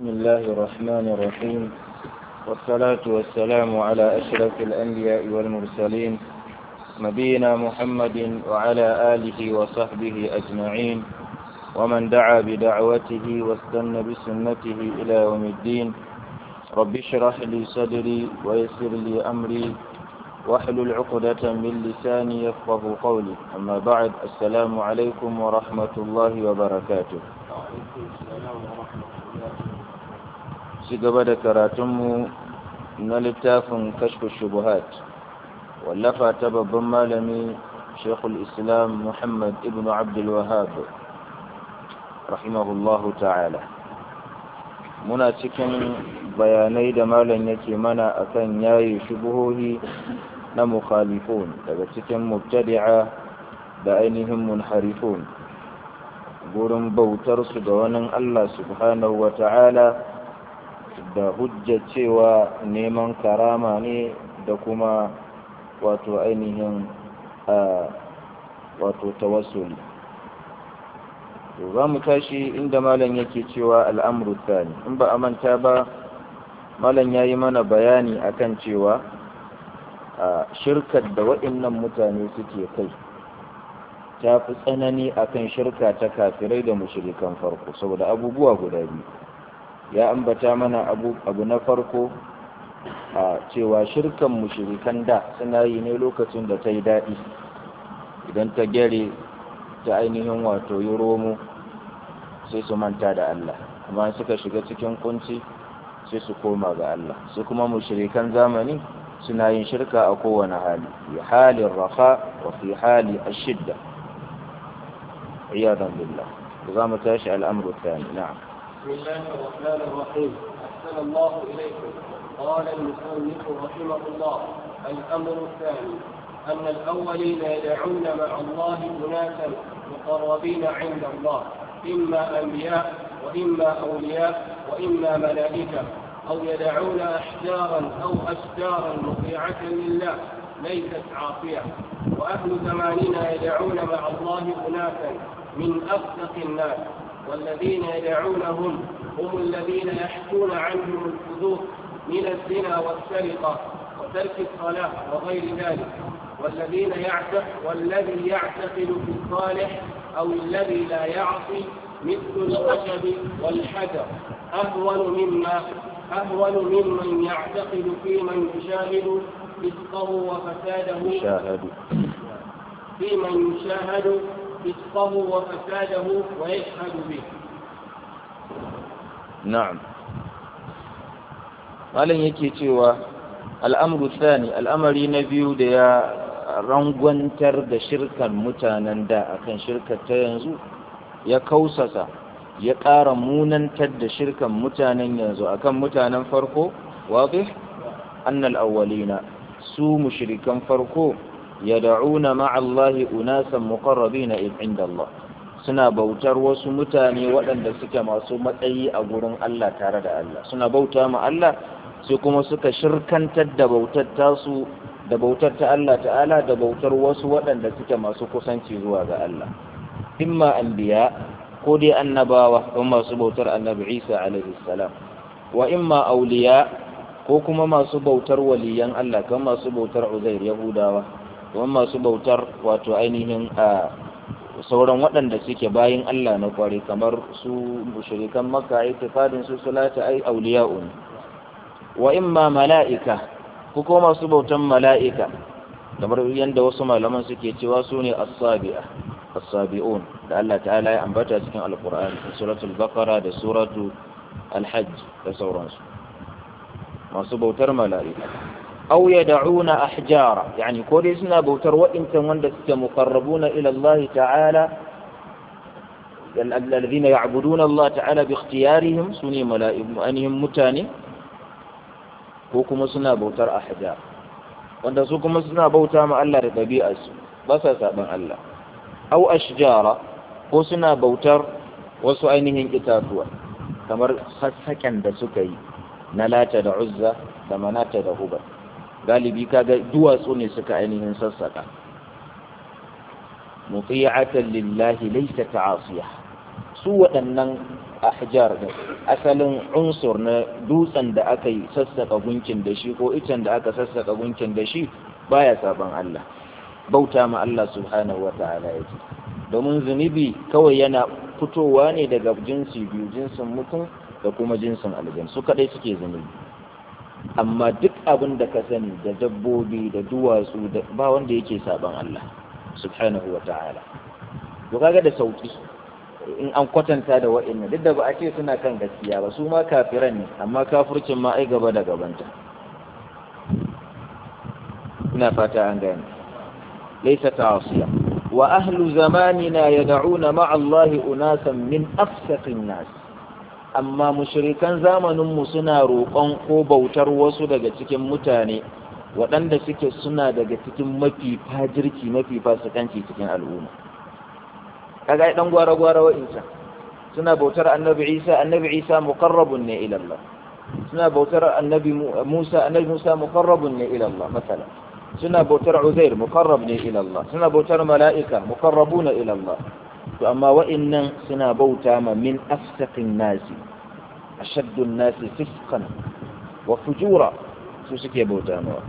الله الرحمن الرحيم والصلاة والسلام على أشرف الأنبياء والمرسلين نبينا محمد وعلى آله وصحبه أجمعين ومن دعا بدعوته واستنى بسنته إلى يوم الدين رب اشرح لي صدري ويسر لي أمري واحلل عقدة من لساني يفقه قولي أما بعد السلام عليكم ورحمة الله وبركاته شقبل كراتم نلتاف كشف الشبهات واللفا تبب مالمي شيخ الإسلام محمد ابن عبد الوهاب رحمه الله تعالى muna cikin bayanai da malam yake mana akan yayi shubuhohi na mukhalifun daga cikin mubtadi'a da ainihin munharifun gurin bautar su ga wani Allah subhanahu wa ta'ala da hujja cewa neman karama ne da kuma wato ainihin wato tawassuli za mu tashi inda malam yake cewa al'amru tsani in ba a manta ba malam ya yi mana bayani akan cewa a shirkar da waɗannan mutane suke kai ta fi tsanani akan shirka ta kafirai da mushrikan farko saboda abubuwa guda biyu ya ambata mana abu, abu na farko a cewa shirkan mushrikan da suna yi ne lokacin da ta yi daɗi idan ta gyare ta ainihin wato yi romo sai su manta da Allah amma suka shiga cikin kunci sai su koma ga Allah sai kuma mushrikan zamani suna yin shirka a kowane hali fi halin rafa wa fi hali ashidda iyadan billah za mu tashi al'amru thani na'am بسم الله الرحمن الرحيم أحسن الله إليكم قال المصنف رحمه الله الأمر الثاني أن الأولين يدعون مع الله أناسا مقربين عند الله إما أنبياء وإما أولياء وإما ملائكة أو يدعون أحجارا أو أشجارا مطيعة لله ليست عاصية وأهل زماننا يدعون مع الله أناسا من أفسق الناس والذين يدعونهم هم الذين يحكون عنهم الحدود من الزنا والسرقة وترك الصلاة وغير ذلك والذين يعتق والذي يعتقد في الصالح أو الذي لا يعصي مثل الخشب والحجر أهون مما أهون ممن يعتقد في من يشاهد فسقه وفساده يشاهد في من يشاهد فسقه وفساده ويشهد به na'am malam yake cewa al'amru thani al'amari na biyu da ya rangwantar da shirkan mutanen da akan shirkar ta yanzu ya kausasa ya ƙara munantar da shirkan mutanen yanzu akan mutanen farko wadih annal awwalina su mushrikan farko yad'una ma'a Allahi unasan muqarrabina inda Allah suna bautar wasu mutane waɗanda suke masu matsayi a gurin Allah tare da Allah suna bauta ma Allah sai kuma suka shirkantar da bautar tasu da bautar ta Allah ta'ala da bautar wasu waɗanda suke masu kusanci zuwa ga Allah imma anbiya ko dai annabawa ko masu bautar annabi Isa alaihi salam wa imma auliya ko kuma masu bautar waliyan Allah kamar masu bautar Uzair Yahudawa kuma masu bautar wato ainihin a sauran waɗanda suke bayin Allah na kware kamar su mushrikan Makka itikadin su salata ai auliya'un wa imma mala'ika ko kuma masu bautan mala'ika kamar yadda wasu malaman suke cewa su ne as-sabi'a as-sabi'un da Allah ta'ala ya ambata cikin alqur'ani suratul baqara da suratu al-hajj da sauransu masu bautar mala'ika aw yad'una ahjara yani ko dai suna bautar waɗancan wanda suke muqarrabuna ila Allah ta'ala الذين يعبدون الله تعالى باختيارهم سني ملائكة أنهم متاني ko kuma suna bautar ahjar wanda su kuma suna bauta ma Allah da ɗabi'arsu ba sa saɓan Allah au ashjara ko suna bautar wasu ainihin itatuwa kamar sassaƙen da suka yi na lata da uzza da manata da hubar galibi kaga duwatsu ne suka ainihin sassaƙa muti'atan lillahi laysa ta'asiya su waɗannan ahjar ne asalin unsur na dutsen da aka yi sassaka gunkin da shi ko icen da aka sassaka gunkin da shi baya saban Allah bauta ma Allah subhanahu wa ta'ala yake domin zunubi kawai yana fitowa ne daga jinsi biyu jinsin mutum da kuma jinsin aljan su kadai suke zunubi amma duk abin da ka sani da dabbobi da duwatsu da ba wanda yake saban Allah subhanahu wa ta'ala to kaga da sauki in an kwatanta da wa'annan duk da ba a ce suna kan gaskiya ba su ma kafiran ne amma kafircin ma ai gaba da gabanta ina fata an gane laysa ta'asiya wa ahlu zamanina yad'una ma'a Allah unasan min afsaqin nas amma mushrikan zamanin mu suna roƙon ko bautar wasu daga cikin mutane waɗanda suke suna daga cikin mafi fajirki mafi fasikanci cikin al'umma kaga ai dan gwara gwara wa'insa suna bautar annabi Isa annabi Isa muqarrabun ne ila Allah suna bautar annabi Musa annabi Musa muqarrabun ne ila Allah masala suna bautar Uzair muqarrab ne ila Allah suna bautar mala'ika muqarrabuna ila Allah to amma wa'innan suna bauta ma min afsaqin nasi ashaddu nasi fisqan wa fujura su suke bauta ma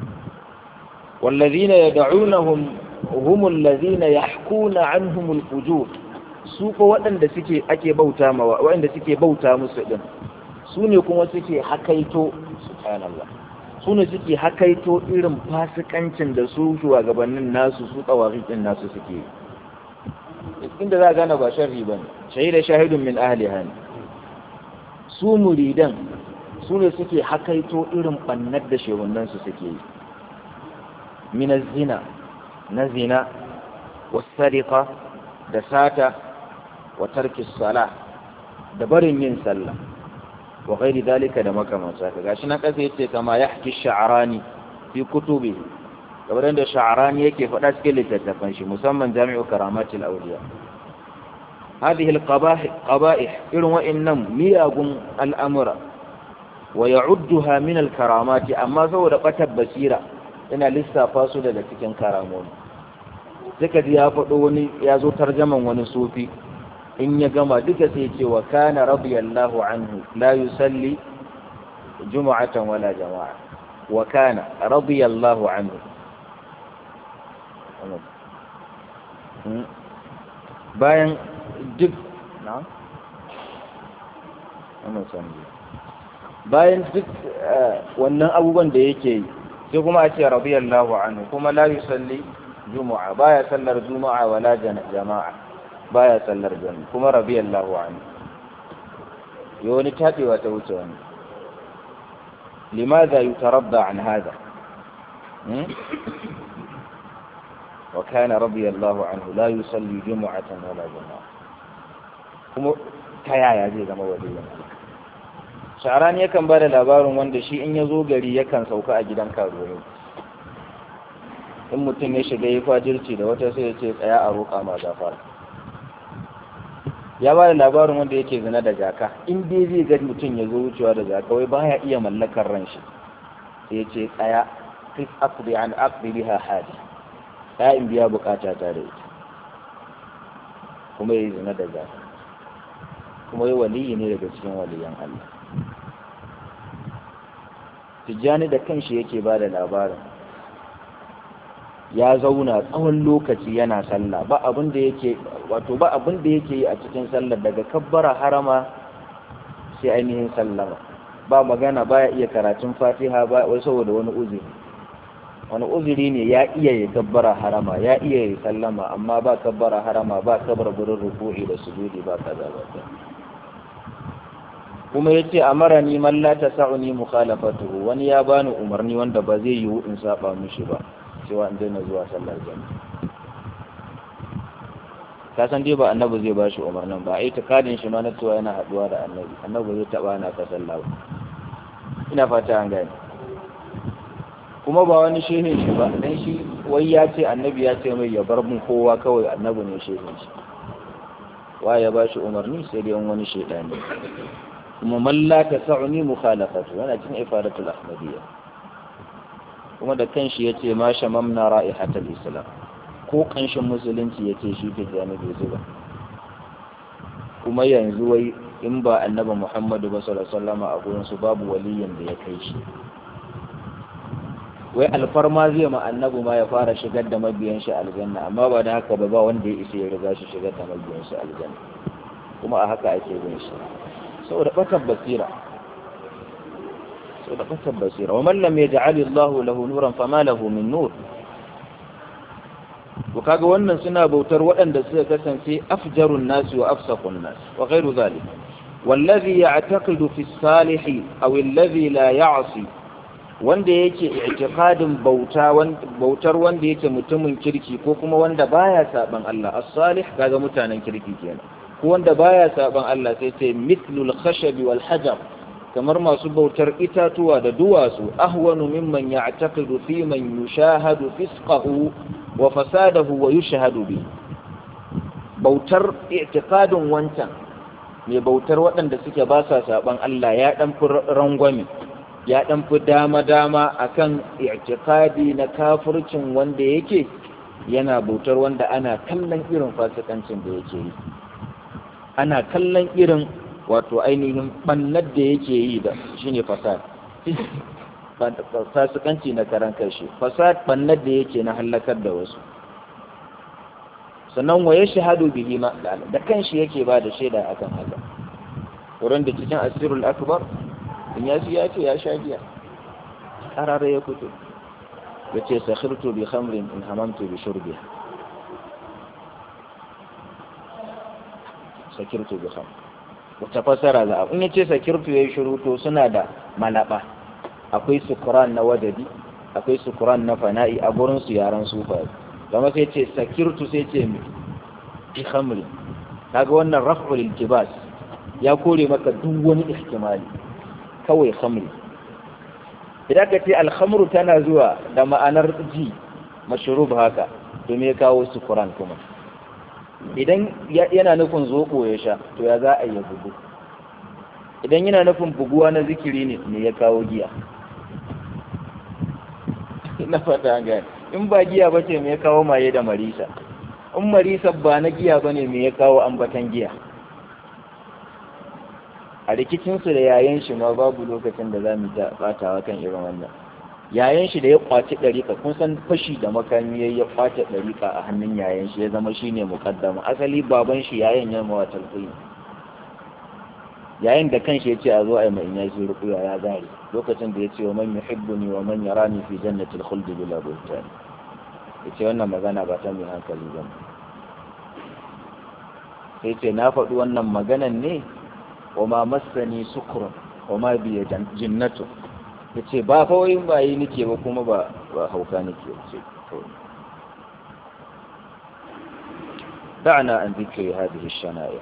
والذين يدعونهم هم الذين يحكون عنهم الفجور su ko waɗanda suke ake bauta ma waɗanda suke bauta musu din su ne kuma suke hakaito subhanallah su ne suke hakaito irin fasikancin da su shugabannin nasu su tsawarin din nasu suke yi inda za a gane ba sharri ba ne shahida shahidun min ahliha ne su muridan su ne suke hakaito irin bannar da shehunansu suke yi min zina na zina wasariqa da sata wa tarki sala da barin yin sallah wa ghairi dalika da makamanta ka gashi na kasa yace kama yahki sha'rani fi kutubi kamar da sha'rani yake faɗa cikin littattafan shi musamman jami'u karamatul awliya هذه القبائح قبائح إروا وإنم مياغم الأمر ويعدها من الكرامات أما سوى قتب بسيرة إن لسا فاسد لتكن كرامون ذكا دي يافقوني يازو ترجما ونسوفي إن يقام دك سيتي وكان رضي الله عنه لا يسلي جمعة ولا جماعة وكان رضي الله عنه bayan duk na bayan duk wannan abubuwan da yake yi sai kuma a ce radiyallahu anhu kuma la yusalli juma'a baya sallar juma'a wala jama'a baya sallar jami'a kuma radiyallahu anhu yi wani tabewa ta wuce wani limadha yutaradda an hada وكان رضي الله عنه لا يصلي جمعة ولا جماعة kuma ta yaya zai zama waliyin sha'arani yakan ba da labarin wanda shi in ya zo gari yakan sauka a gidan karuwa in mutum ya shiga ya fajirci da wata sai ya ce tsaya a roƙa ma gafara ya ba da labarin wanda yake zina da jaka in dai zai ga mutum ya zo wucewa da jaka wai baya iya mallakar ran shi sai ya ce tsaya kif aqdi an aqdi biha hadi ya in biya bukata ta da ita kuma ya yi zina da jaka kuma yi waliyi ne daga cikin waliyan Allah tijjani da kanshi yake ba da labarin ya zauna tsawon lokaci yana sallah ba abin da yake wato ba abin da yake yi a cikin sallar daga kabbara harama sai ainihin sallama ba magana baya iya karatun fatiha ba wai saboda wani uzuri wani uzuri ne ya iya yi kabbara harama ya iya yi sallama amma ba kabbara harama ba kabar gurin ruku'i da sujudi ba kaza ba kuma yace amarani man la tasa'uni mukhalafatuhu wani ya bani umarni wanda ba zai yiwu in saba mishi ba cewa in daina zuwa sallar jami'a ka san dai ba annabi zai ba shi umarnin ba ai takadin shi ma na cewa yana haduwa da annabi annabi zai taba na ka sallah ba ina fata an gane kuma ba wani shehin shi ba dan shi wai ya ce annabi ya ce mai ya bar mun kowa kawai annabi ne shehin shi wa ya ba shi umarni sai dai wani shedani kuma man la tasa'uni mukhalafatu yana cikin ifadatul ahmadiyya kuma da kanshi yace ma shamamna ra'ihatul islam ko kanshin musulunci yace shi ke jami bai zuba kuma yanzu wai in ba annabi Muhammadu ba sallallahu alaihi wasallam a gurin su babu waliyin da ya kai shi wai alfarma zai ma annabi ma ya fara shigar da mabiyan shi aljanna amma ba da haka ba ba wanda ya isa ya riga shi shigar da mabiyan shi aljanna kuma a haka ake bin shi saboda bakan basira saboda bakan basira wa man lam yaj'al Allah lahu nuran fama lahu min nur to kaga wannan suna bautar waɗanda suka kasance afjarun nasi wa afsaqun nas wa ghairu zalik والذي يعتقد في الصالح أو الذي لا يعصي wanda yake i'tiqadin bauta bautar wanda yake mutumin kirki ko kuma wanda baya saban Allah as-salih kaga mutanen kirki kenan ko wanda baya saban Allah sai sai mithlul khashab wal hajar kamar masu bautar itatuwa da duwatsu ahwanu mimman ya'taqidu fi man yushahadu fisqahu wa fasadahu wa yushahadu bi bautar i'tiqadin wancan mai bautar waɗanda suke ba sa saban Allah ya dan fi rangwame ya dan fi dama-dama akan i'tiqadi na kafircin wanda yake yana bautar wanda ana kallon irin fasikancin da yake yi ana kallon irin wato ainihin bannar da yake yi da shine fasad fasikanci na karan kashi fasad bannar da yake na halakar da wasu sannan waye shahadu bihi ma da kanshi yake ba da shaida akan haka wurin da cikin asirul akbar in ya ya ce ya sha giya karara ya fito ya ce sakhirtu bi khamrin in hamamtu bi shurbiha sakirtu bi khamr wata fasara za a in yace sakirtu yayi shiru to suna da malaba akwai sukuran na wadadi akwai sukuran na fana'i a gurin su yaran sufa kuma sai ce sakirtu sai ce bi khamri kaga wannan raf'ul iltibas ya kore maka duk wani ihtimali kawai khamri idan ka ce alhamru tana zuwa da ma'anar ji mashrub haka to me kawo sukuran kuma idan yana nufin zoɓo ya sha to ya za a yi bugu idan yana nufin buguwa na zikiri ne me ya kawo giya na fata gani in ba giya ba ce me ya kawo maye da marisa in marisa ba na giya ba ne me ya kawo ambatan giya a rikicinsu da yayan shi ma babu lokacin da za mu ta batawa kan irin wannan yayan shi da ya kwaci ɗariƙa kun san fashi da makami ya ya kwace ɗariƙa a hannun yayan shi ya zama shi ne muƙaddama asali baban shi yayan ya mawa talƙi yayin da kanshi ya ce a zo a yi mai ya shi rukuya ya zare lokacin da ya ce wa man yuhibbuni wa man yarani fi jannatil khuldi bila buhtan ya ce wannan magana ba ta mai hankali ba sai ce na faɗi wannan maganan ne wa ma massani sukrun wa ma biya jinnatu ya ce ba fawoyin ba yi nike ba kuma ba hauka nike ce دعنا عن ذكر هذه الشنائع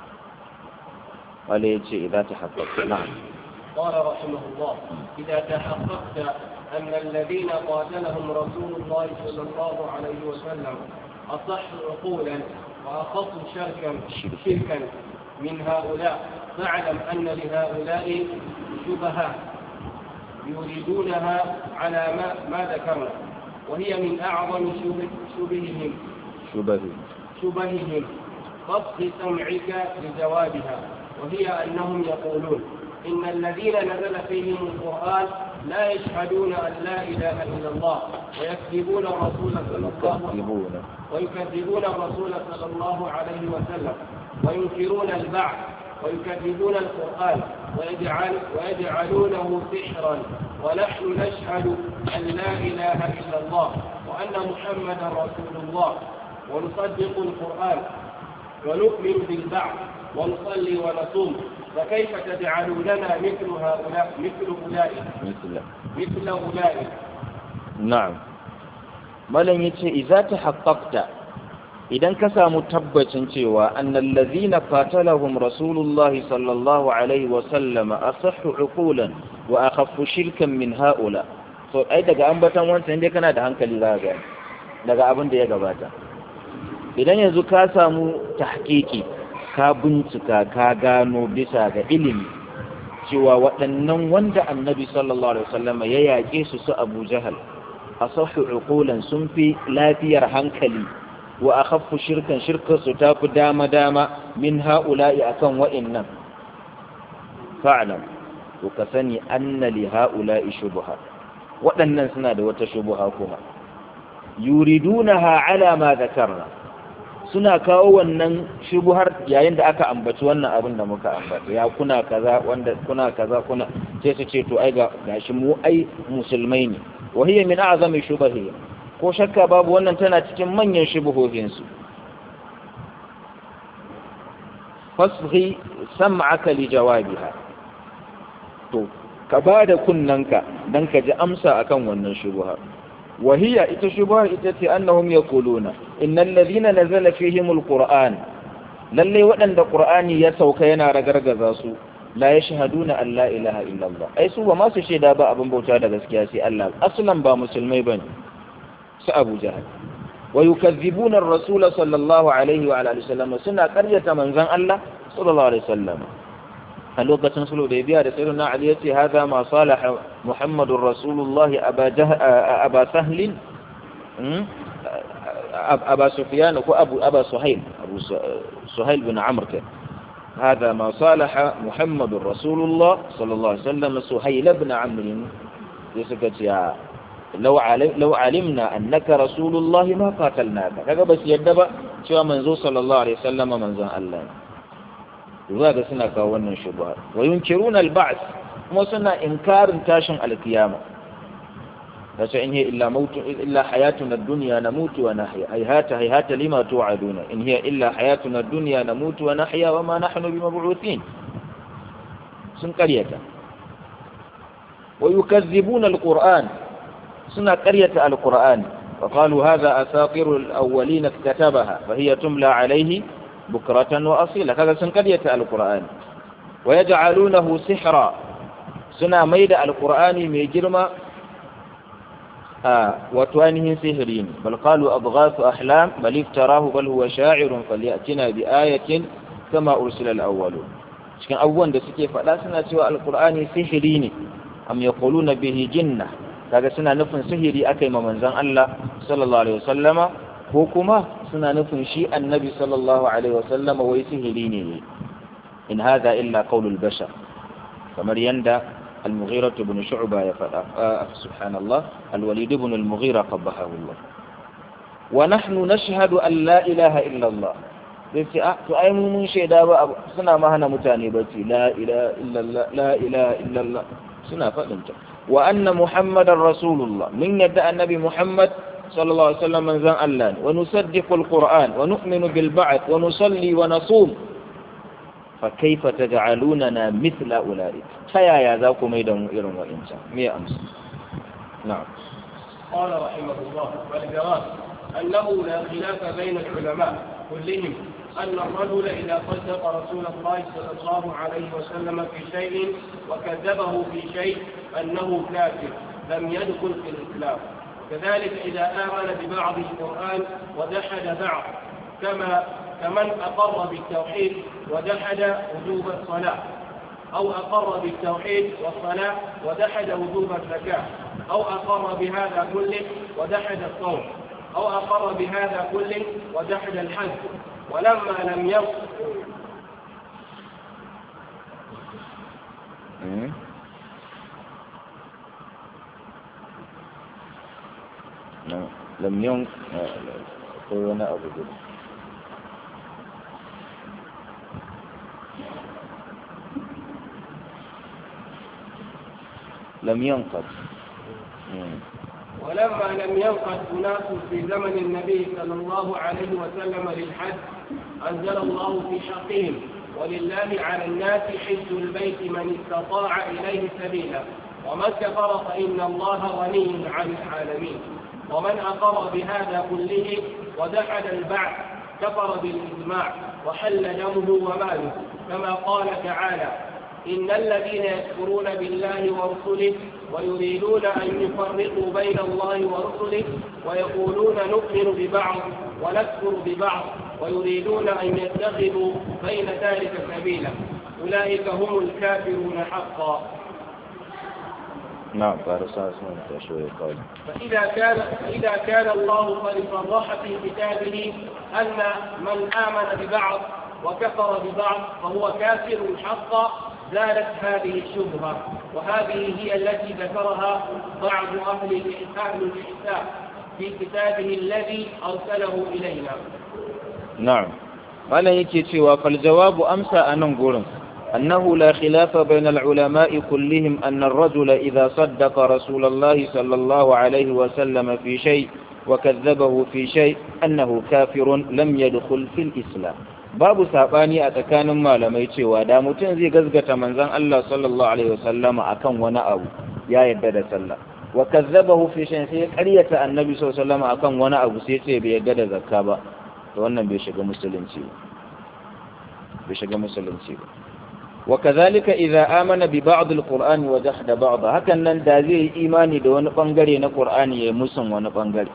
قال يجي إذا تحققت نعم قال رحمه الله إذا تحققت أن الذين قاتلهم رسول الله صلى الله عليه وسلم أصح عقولا وأخف شركا شركا من هؤلاء فاعلم أن لهؤلاء شبهات يريدونها على ما, ما ذكرنا وهي من أعظم شبه شبههم شبه شبههم فاصغ سمعك لجوابها وهي أنهم يقولون إن الذين نزل فيهم القرآن لا يشهدون أن لا إله إلا الله ويكذبون الرسول صلى الله عليه وسلم ويكذبون الرسول صلى الله عليه وسلم وينكرون البعث ويكذبون القرآن ويجعل ويجعلونه سحرا ونحن نشهد أن لا إله إلا الله وأن محمدا رسول الله ونصدق القرآن ونؤمن بالبعث ونصلي ونصوم فكيف تجعلوننا مثل هؤلاء مثل أولئك مثل مثل أولئك na'am malam yace idza tahaqqaqta idan ka samu tabbacin cewa annal ladhina qatalahum rasulullah sallallahu alaihi wa sallama asahhu uqulan wa akhaffu shirkan min haula so ai daga ambatan wancan dai kana da hankali za ga daga abin da ya gabata idan yanzu ka samu tahqiqi ka bincika ka gano bisa ga ilimi cewa waɗannan wanda annabi sallallahu alaihi wasallama ya yaƙe su su abu jahal asahu uqulan sun fi lafiyar hankali wa akhaffu shirkan shirkar su tafi dama dama min ha'ula'i akan wa'innan fa'lam to ka sani anna li ha'ula'i shubha waɗannan suna da wata shubha kuma yuridunaha ala ma dhakarna suna kawo wannan shubuhar yayin da aka ambaci wannan abin da muka ambata ya kuna kaza wanda kuna kaza kuna sai su ce to ai ga gashi mu ai musulmai ne wa hiya min a'zami shubahi ko shakka babu wannan tana cikin manyan shubuhohin su fasghi sam'aka li jawabiha to ka bada kunnanka dan ka ji amsa akan wannan shubuhar وهي إتشبه إتتي أنهم يقولون إن الذين نزل فيهم القرآن للي وأن القرآن يسوك ينا رقرقزاسو لا يشهدون أن لا إله إلا الله أي سوى ما سشي دابا أبن بوتا دا سكياسي الله أصلا با مسلمي بني سأبو جهل ويكذبون الرسول صلى الله عليه وعلى آله وسلم سنة قرية من زن الله صلى الله عليه وسلم a lokacin sulhu da biya da sayyidina Ali yace hada ma salaha Muhammadur Rasulullah aba aba sahlin aba Sufyan ko Abu Aba Suhail Abu Suhail bin Amr هذا ما صالح محمد رسول الله صلى الله عليه وسلم سهيل بن عمرو يسكت يا لو علم لو علمنا انك رسول الله ما قاتلناك kaga bas yadda ba cewa manzo sallallahu alaihi wasallam manzon Allah zuwa ga suna kawo wannan shubha wa yunkiruna al-ba'th kuma suna inkarin tashin alkiyama kace in hiya illa mautu illa hayatuna ad-dunya namutu wa nahya hayhata hayhata lima tu'aduna in hiya illa hayatuna ad-dunya namutu wa nahya wa ma nahnu bimab'uthin sun qaryata wa yukazzibuna al-qur'an suna qaryata al-qur'an وقالوا هذا أساطير الأولين اكتتبها فهي تملى عليه بكرة وأصيلة هذا سنقرية القرآن ويجعلونه سحرا سنا ميد القرآن ميجرم آه وتوانه سحرين بل قالوا أضغاث أحلام بل افتراه بل هو شاعر فليأتنا بآية كما أرسل الأولون cikin abubuwan da suke faɗa suna cewa alkur'ani sihiri ne am yaquluna bihi jinna kaga suna nufin sihiri akai ma manzon Allah sallallahu alaihi wasallama ko kuma suna nufin shi annabi sallallahu alaihi wasallama wai sihiri ne in hadha illa qaulul bashar kamar yanda al-mughira ibn shu'ba ya fada subhanallah al-walid ibn al-mughira qabbahahu Allah wa nahnu nashhadu an la ilaha illa Allah sai a to ai mu mun shaida ba suna ma hana mutane bacci la ilaha illa Allah la ilaha illa Allah suna fadin ta wa anna muhammadar rasulullah min yadda annabi muhammad صلى الله عليه وسلم من ذن الله ونصدق القرآن ونؤمن بالبعث ونصلي ونصوم فكيف تجعلوننا مثل أولئك فيا يا ذاك ميدا إرم وإنسان مية أمس نعم قال رحمه الله والجواب أنه لا خلاف بين العلماء كلهم أن الرجل إذا صدق رسول الله صلى الله عليه وسلم في شيء وكذبه في شيء أنه كافر لم يدخل في الإسلام كذلك إذا آمن ببعض القرآن وجحد بعض كما كمن أقر بالتوحيد وجحد وجوب الصلاة أو أقر بالتوحيد والصلاة وجحد وجوب الزكاة أو أقر بهذا كله وجحد الصوم أو أقر بهذا كله وجحد الحج ولما لم يصل لم ين wani abu guda لم ينقض ولما لم ينقض أناس في زمن النبي صلى الله عليه وسلم للحج أنزل الله في حقهم ولله على الناس حج البيت من استطاع إليه سبيلا ومن كفر فإن الله غني عن العالمين ومن أقر بهذا كله ودحد البعث كفر بالإجماع وحل دمه وماله كما قال تعالى إن الذين يكفرون بالله ورسله ويريدون أن يفرقوا بين الله ورسله ويقولون نؤمن ببعض ونكفر ببعض ويريدون أن يتخذوا بين ذلك سبيلا أولئك هم الكافرون حقا نعم فارسال شوية قول فإذا كان فإذا كان الله قد صرح في كتابه أن من آمن ببعض وكفر ببعض فهو كافر حقا زالت هذه الشبهة وهذه هي التي ذكرها بعض أهل أهل الإحسان في كتابه الذي أرسله إلينا نعم قال يكي فالجواب أمسى أن نقول أنه لا خلاف بين العلماء كلهم أن الرجل إذا صدق رسول الله صلى الله عليه وسلم في شيء وكذبه في شيء أنه كافر لم يدخل في الإسلام babu saɓani a tsakanin malamai cewa da mutum zai gazgata manzon Allah sallallahu alaihi wasallama akan wani abu ya yadda da sallah wa kazzabahu fi shay'in sai ya ƙaryata annabi sallallahu alaihi wasallama akan wani abu sai ce bai yadda da zakka ba to wannan bai shiga musulunci ba bai shiga musulunci ba وكذلك إذا آمن ببعض القرآن وجحد بعض hakan nan da zai yi imani da wani bangare na Qur'ani ya musun wani bangare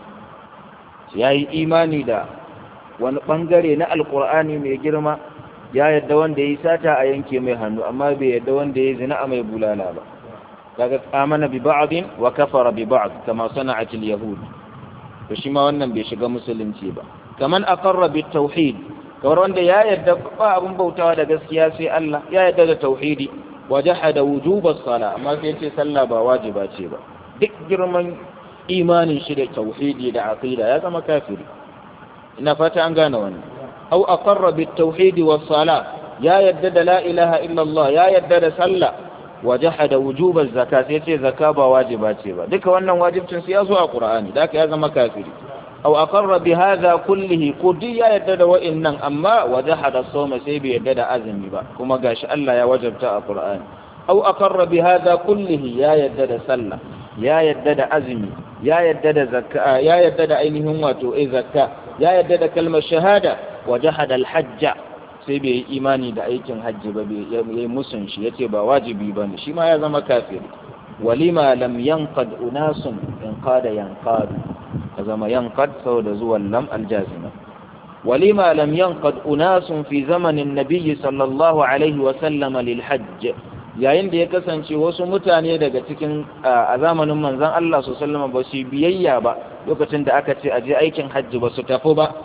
yayi imani da wani bangare na Alqur'ani mai girma ya yadda wanda yayi sata a yanke mai hannu amma bai yadda wanda yayi zina a mai bulala ba kaga amana bi ba'din wa kafara bi ba'd kama sana'at al-yahud to shi ma wannan bai shiga musulunci ba kaman aqarra bit tauhid kamar wanda ya yarda ba abin bautawa da gaskiya sai Allah ya yarda da tauhidi wa jahada wujubas sala amma sai yace sallah ba wajiba ce ba duk girman imanin shi da tauhidi da aqida ya zama kafiri ina fata an gane wannan aw aqarra bit tauhidi was sala ya yarda da la ilaha illa Allah ya yarda da sallah wa jahada wujubaz zakat sai yace zakka ba wajiba ce ba duka wannan wajibcin sai ya zo a Qur'ani da ya zama kafiri أو أقر بهذا كله قدي يدد وإنن أما وجحد الصوم سيبي يدد أزمي با كما قاش ألا يا وجبت القرآن أو أقر بهذا كله يا يدد سلة يا يدد أزمي يا يدد زكاة يا يدد أينهم واتو إي زكاة يا يدد كلمة شهادة وجحد الحج سيبي إيماني دا أيكن حج ببي يمسن شي يتي با واجبي بني شي ما يزم كافر ولما لم ينقد أناس انقاد ينقاد zama yanqad saboda zuwan lam aljazima walima lam yanqad unasun fi zamanin nabiyyi sallallahu alaihi wa sallama lil hajj yayin da ya kasance wasu mutane daga cikin a zamanin manzon Allah sallallahu alaihi ba su biyayya ba lokacin da aka ce aje aikin hajji ba su tafi ba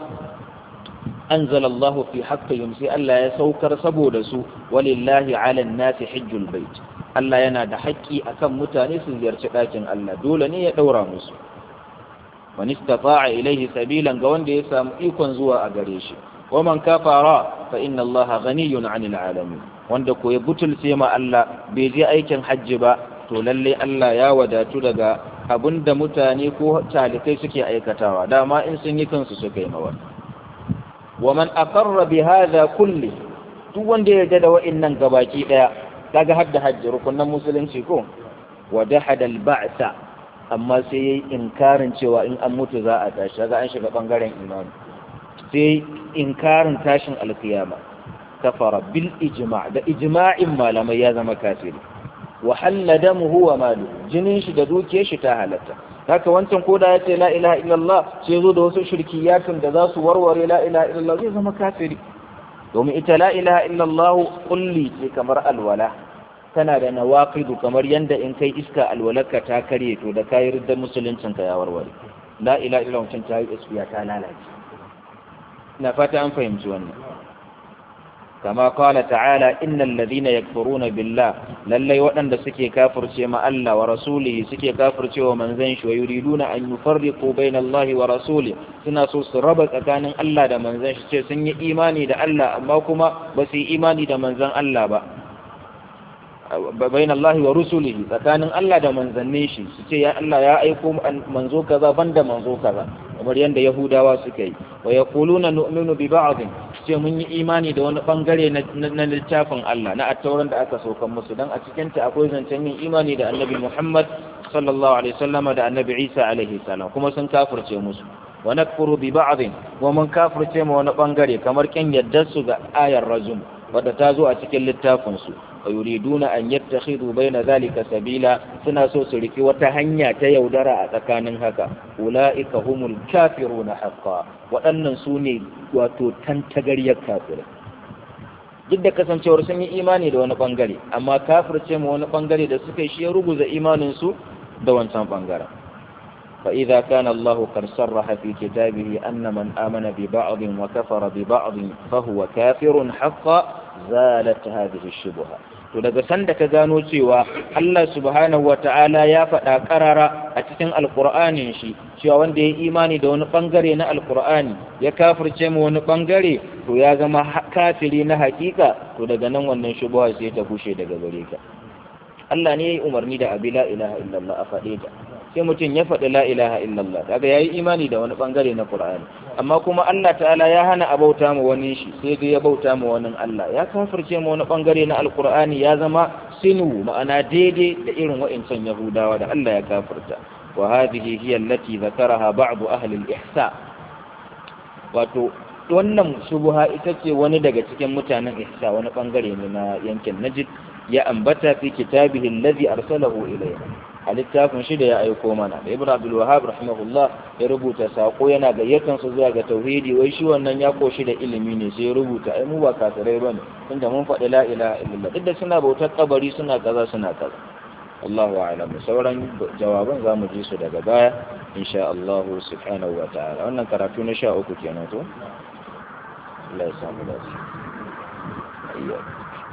anzalallahu fi haqqihim sai Allah ya saukar saboda su walillahi ala nasi hajjul bait Allah yana da haƙƙi akan mutane su ziyarci ɗakin Allah dole ne ya ɗaura musu wani istata'a ilaihi sabilan ga wanda ya samu ikon zuwa a gare shi wa man kafara fa inna allaha ghaniyun 'anil 'alamin wanda ko ya butulce ma Allah bai je aikin hajji ba to lalle Allah ya wadatu daga abinda mutane ko talikai suke aikatawa dama in sun yi kansu suka yi mawa wa man aqarra bi hadha kulli duk wanda ya yarda da wa'annan gabaki daya kaga hadda hajji rukunan musulunci ko wa dahada al-ba'sa amma sai yayi inkarin cewa in an mutu za a tashi kaga an shiga bangaren imani sai inkarin tashin alkiyama kafara bil ijma' da ijma'in malamai ya zama kafiri wa halla damuhu wa malu jinin shi da dukiyar shi ta halatta haka wancan koda ya ce la ilaha illallah sai zo da wasu shirkiyatun da za su warware la ilaha illallah zai zama kafiri domin ita la ilaha illallah kulli ce kamar alwala tana da nawaqidu kamar yanda in kai iska alwalarka ta karye to da kayi riddar musuluncin ka ya warware la ilaha illallah mutum ta yi iskiya ta lalace ina fata an fahimci wannan kama qala ta'ala innal ladhina yakfuruna billah lallai waɗanda suke kafirce ma Allah wa rasulihi suke kafirce wa manzon shi wa yuriduna an yufarriqu baina Allah wa rasulihi suna so su raba tsakanin Allah da manzon shi ce sun yi imani da Allah amma kuma ba su yi imani da manzon Allah ba bain Allah wa rusulihi tsakanin Allah da manzannin shi su ce ya Allah ya aiko manzo kaza banda manzo kaza kamar yadda Yahudawa suka yi wa yaquluna nu'minu bi ba'd ce mun yi imani da wani bangare na littafin Allah na attauran da aka saukan musu dan a cikin ta akwai zancen yin imani da Annabi Muhammad sallallahu alaihi wasallam da Annabi Isa alaihi salam kuma sun kafirce musu wa nakfuru bi ba'd wa mun kafirce ma wani bangare kamar kin yaddar su ga ayar rajum wadda ta zo a cikin littafin su wa yuriduna an yattakhidhu baina zalika sabila suna so su riki wata hanya ta yaudara a tsakanin haka ulaika humul kafiruna haqqan waɗannan su ne wato tantagaryar kafirai duk da kasancewar sun yi imani da wani bangare amma kafirce ma wani bangare da suka yi shi ya ruguza imanin su da wancan bangaren فإذا كان الله قد صرح في كتابه أن من آمن ببعض وكفر ببعض فهو كافر حقا زالت هذه الشبهة to daga sanda ka gano cewa Allah subhanahu wa ta'ala ya faɗa ƙarara a cikin alƙur'anin shi cewa wanda ya imani da wani ɓangare na alƙur'ani ya kafirce ma wani ɓangare to ya zama kafiri na haƙiƙa to daga nan wannan shubuha sai ta kushe daga gare ka Allah ne ya yi umarni da abi la ilaha illallah a faɗe ta sai mutum ya faɗi la ilaha illallah kaga yayi imani da wani bangare na Qur'ani amma kuma Allah ta'ala ya hana a bauta ma wani shi sai dai ya bauta ma wani Allah ya kafirce ma wani bangare na Alqur'ani ya zama sinu ma'ana daidai da irin wa'incan Yahudawa da Allah ya kafirta wa hadhihi hiya allati zakaraha ba'd ahli al-ihsa wato wannan shubha ita ce wani daga cikin mutanen ihsa wani bangare ne na yankin Najd ya ambata fi kitabihi alladhi arsalahu ilayna a littafin shi da ya aiko mana da ibn abdul wahab rahimahullah ya rubuta sako yana gayyatan su zuwa ga tauhidi wai shi wannan ya koshi da ilimi ne sai ya rubuta ai mu ba kafirai bane tunda mun faɗi la ilaha illallah duk da suna bautar kabari suna kaza suna kaza Allahu a'lam sauran jawaban zamu ji su daga baya insha Allah subhanahu wa ta'ala wannan karatu na 13 kenan to Allah ya samu dace ayya